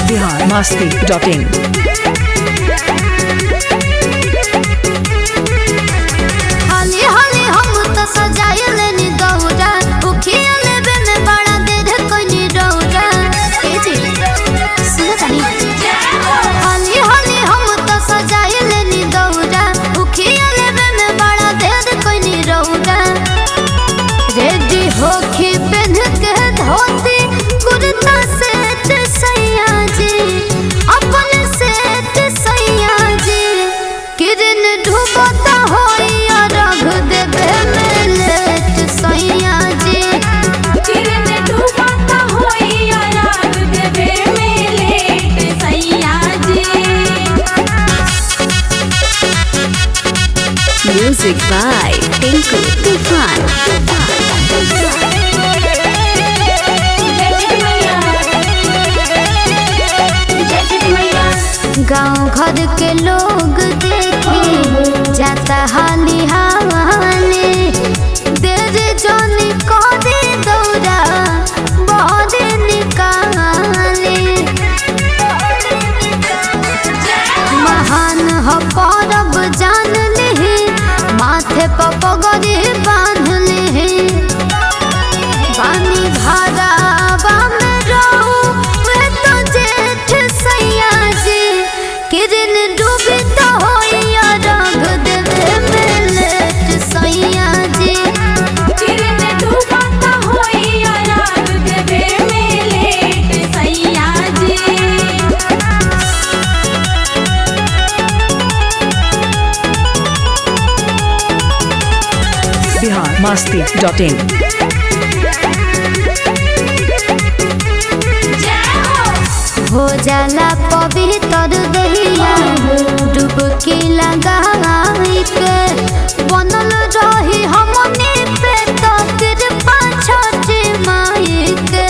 Bihar Masti dot in हाली हाली हम तो सजाए लेनी दौरा उखिया लेबे में बड़ा देर कोनी डौरा ए जी सुनो तनी हाली हाली हम तो सजाए लेनी दौरा उखिया लेबे में बड़ा देर कोनी डौरा रेडी होके पहन के धोती कुर्ता सेट सैया जी अपन सेट सैया जी किरण डूबता होइया रघ देवे में लेट सैया जी किरण डूबता होइया राग देवे में लेट सैया जी Music by Tinku Tufan. जय श्री मैया जय श्री मैया गांव घर के लोग देखी जाता हाली हाली देर जोनी करे दौरा बहुत निकाले महान हो परब जान ली माथे पर पगड़ी बांध ली पानी भरावा में रहू वे तो जेठ सैया जी किरण डूबी तो होइया रंग देवे में लेट सैया जी किरण डूबता होइया राग देवे में लेट सैया जी बिहार मस्ती डॉट इन हो जाला पवित्र दहिया डुबकी लगाई के बनल रही हमने पे तो कृपा छठी माई के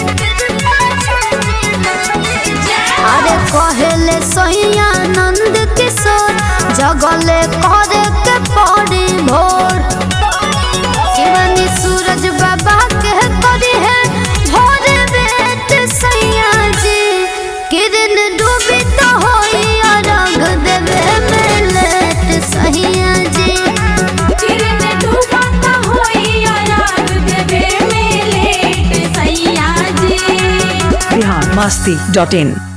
अरे कहले सैया नंद किशोर जगले करे के पड़ी भोर शिवानी सूरज बाबा के करी है भोर बेट सैया जी किरण डूबी तो होइया रंग देवे में लेट सैया जी किरण डूबता होइया राग देवे में लेट सैया जी बिहार मस्ती डॉट इन